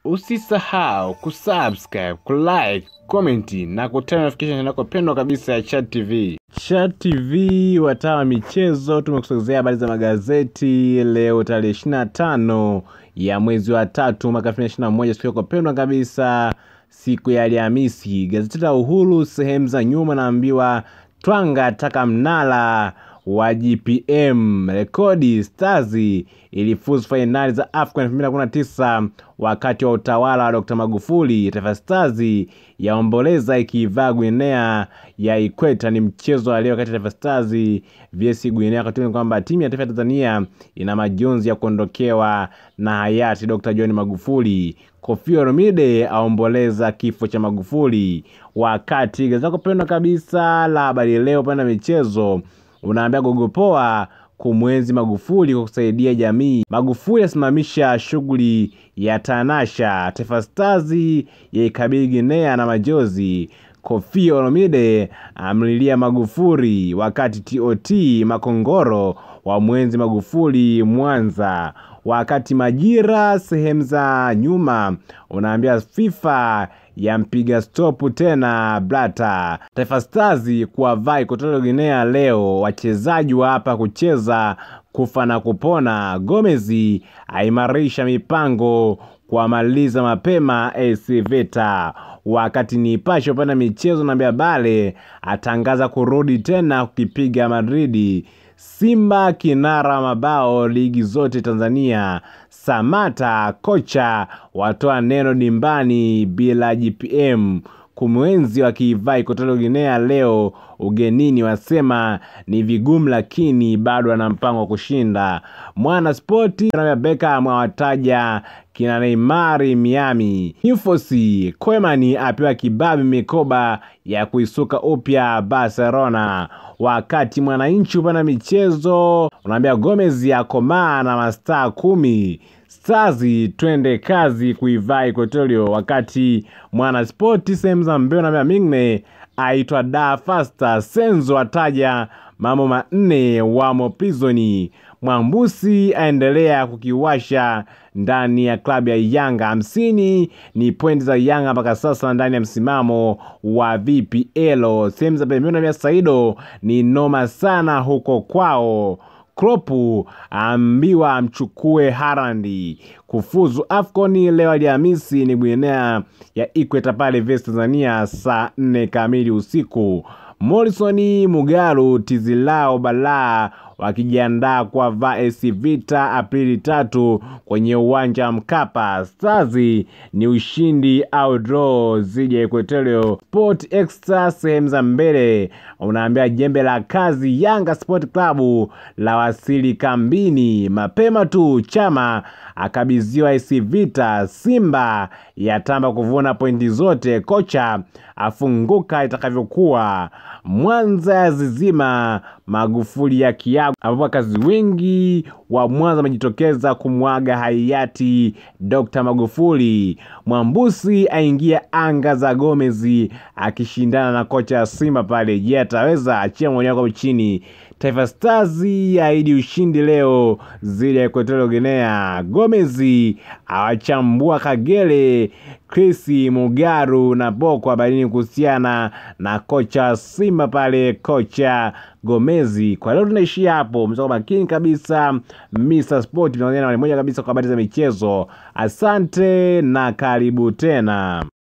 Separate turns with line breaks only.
Usisahau kusubscribe, kulike, komenti na kutana notification yako pendwa kabisa ya Chat TV. Chat TV wataa wa michezo, tumekusogezea habari za magazeti leo tarehe 25 ya mwezi wa tatu mwaka 2021, siku yako pendwa kabisa, siku ya Alhamisi. Gazeti la Uhuru sehemu za nyuma naambiwa Twanga taka mnala wa GPM rekodi Stars ilifuzu fainali za AFCON 2019 wakati wa utawala wa Dr. Magufuli. Taifa Stars yaomboleza ikivaa Guinea ya Ikweta. Ni mchezo wa leo kati ya Taifa Stars vs Guinea, wakati ni kwamba timu ya taifa ya Tanzania ina majonzi ya kuondokewa na hayati Dr. John Magufuli. Koffi Olomide aomboleza kifo cha Magufuli. Wakati gazeti lako pendwa kabisa la Habari Leo upande wa michezo unaambia gogopoa kumwenzi Magufuli kwa kusaidia jamii. Magufuli asimamisha shughuli ya Tanasha. Taifa Stars yaikabili Guinea na majozi. Koffi Olomide amlilia Magufuli, wakati TOT Makongoro wa mwenzi Magufuli Mwanza. Wakati Majira sehemu za nyuma unaambia FIFA yampiga stopu tena Blata. Taifa Stars kuwavaa Equatorial Guinea leo, wachezaji wa hapa kucheza kufa na kupona. Gomez aimarisha mipango kuwamaliza mapema AS Vita. Wakati Nipashe upande michezo naambia Bale atangaza kurudi tena kukipiga Madridi. Simba kinara mabao ligi zote Tanzania. Samata kocha watoa neno dimbani bila GPM kumwenzi wakiivaa Equatorial Guinea leo ugenini, wasema ni vigumu, lakini bado ana mpango wa kushinda. Mwana Spoti na Beckham awataja kina Neymar Miami. Infosi Koeman apewa kibabi mikoba ya kuisuka upya Barcelona. Wakati Mwananchi upana michezo unaambia Gomez akomaa na mastaa kumi. Stars twende kazi kuivaa Equatorial. Wakati Mwana Spoti sehemu za mbeo naambia Mingne aitwa da fasta. Senzo ataja mambo manne wamo prizoni. Mwambusi aendelea kukiwasha ndani ya klabu ya Yanga. hamsini ni pointi za Yanga mpaka sasa ndani ya msimamo wa VPL. Sehemu za pembeni na Saido ni noma sana huko kwao. Klopu aambiwa amchukue Harandi kufuzu AFCON leo Alhamisi ni Guinea ya Ikweta pale vs Tanzania saa nne kamili usiku. Morrison Mugaru tizilao balaa wakijiandaa kwa VAS Vita Aprili tatu kwenye uwanja wa Mkapa. Stars ni ushindi au draw zidi ya Equatorial. Sport Extra sehemu za mbele unaambia jembe la kazi Yanga Sport Club la wasili kambini mapema tu. Chama akabidhiwa AS Vita. Simba yatamba kuvuna pointi zote, kocha afunguka itakavyokuwa. Mwanza ya zizima Magufuli ya kiago, ambapo wakazi wengi wa Mwanza wamejitokeza kumwaga hayati Dr. Magufuli. Mwambusi aingia anga za Gomez akishindana na kocha ya Simba pale. Je, ataweza? Achia maoni yako chini. Taifa Stars yaahidi ushindi leo zidi ya Equatorial Guinea. Gomez awachambua Kagere, Chris Mugaru na Boko habarini kuhusiana na kocha Simba pale, kocha Gomezi. Kwa leo tunaishia hapo, msako makini kabisa. Mr Sport tunaongea na moja kabisa kwa habari za michezo. Asante na karibu tena.